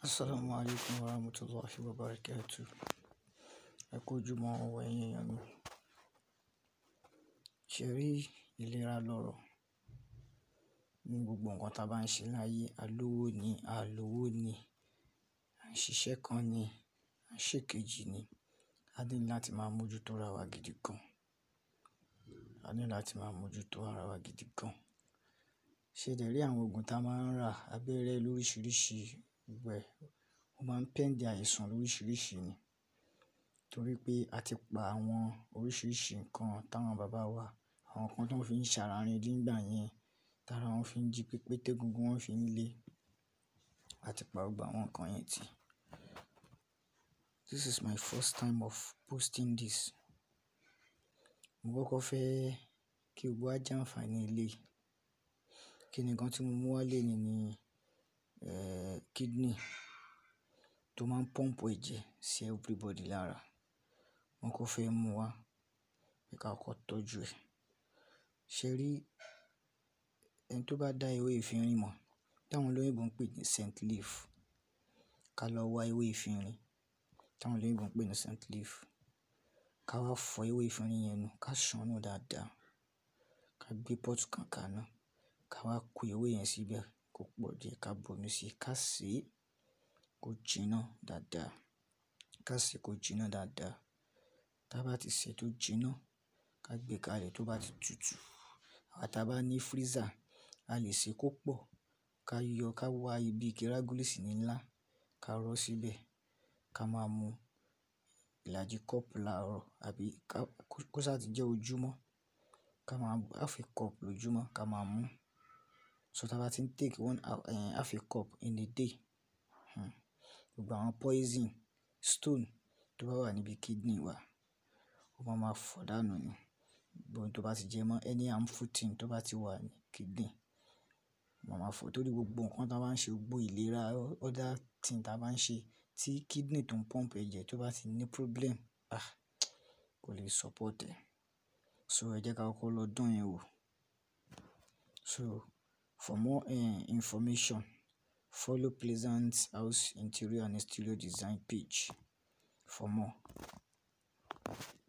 Assalamu alaikum warahmatullahi wabarakatuh. Ẹ kú ojúmọ́ ọ̀wọ̀ ẹ̀yin èèyàn mi. Ṣé rí ìlera lọ́rọ̀? Ní gbogbo nǹkan tí a bá ń ṣe láyé, a lówó ni, a lówó ni, à ń ṣiṣẹ́ kan ni, à ń ṣe kejì ni. A ní láti máa mójútó ara wa gidi gan. A ní láti máa mójútó ara wa gidi gan. Ṣé dẹ̀ rí àwọn òògùn tí a máa ń rà, abẹ́rẹ́ lóríṣiríṣi wẹ̀, ó máa ń pẹ́ǹdì àìsàn lóríṣiríṣi ni. Torí pé a ti pa àwọn oríṣiríṣi nǹkan táwọn bàbá wa, àwọn nǹkan tí wọ́n fi ń ṣàrà rindìn nígbà yẹn, tára wọ́n fi ń jí pépé, tégùngún wọ́n fi ń le. A ti pa gbogbo àwọn nǹkan yẹn tì. This is my first time of posting this. Mo kọ́kọ́ fẹ́ kí gbogbo wa jàǹfàní eléyìí. Kí ni nǹkan tí mo mú wá léni ni, eh, kidney tó máa ń pump ẹ̀jẹ̀ sí everybody lára. Mo kọ́ fẹ́ mú wá pé ká kọ́kọ́ tọ́jú ẹ̀. Ṣé rí ẹni tó bá dá ewé efinrin mọ̀, tí àwọn olóyìnbo ń pè ní scent leaf, ká lọ wa ewé efinrin tí àwọn olóyìnbo ń pè ní scent leaf. Ká wá fọ ewé efinrin yẹn nù, ká ṣàn nù dáadáa. Ká gbé pot kan kaná, ká wá ko ewé yẹn síbẹ̀ kó pọ̀ díẹ̀, ká bomi síi, ká sè é kó jiná dáadáa. Ká sè é kó jiná dáadáa. Tí a bá ti sè é tó jiná, ká gbé kalẹ̀ tó bá ti tutù. Àwa tí a bá ní freezer, a lè sè é kó pọ̀. Ká yọ, ká wá ibi ike rágúlísì ní ńlá, ká rọ́ síbẹ̀, ká máa mú ìlàjì cup láàárọ̀ àbí ká, kó ṣa ti jẹ́ ojúmọ́. Ká máa mú half a cup lójúmọ́ ká máa mú. So tí a bá ti ń take one, eh, half a cup in a day, hmm, gbogbo àwọn poison, stone tó bá wà níbi kidney wa, ó máa ma fọ̀ dànù ni. Gbogbo ohun tó bá ti jẹ mọ́ any harmful thing tó bá ti wà ní kidney, ó máa ma fọ̀. Torí gbogbo nǹkan tí a bá ń ṣe, gbogbo ìlera other thing tí a bá ń ṣe tí kidney tó ń pump ẹ̀jẹ̀ tó bá ti ní problem, ah, kò lè support ẹ̀. So ẹ jẹ́ ká kọ́kọ́ lọ dán yẹn wò. So for more, eh, information, follow Pleasant House Interior and Exterior Design page for more.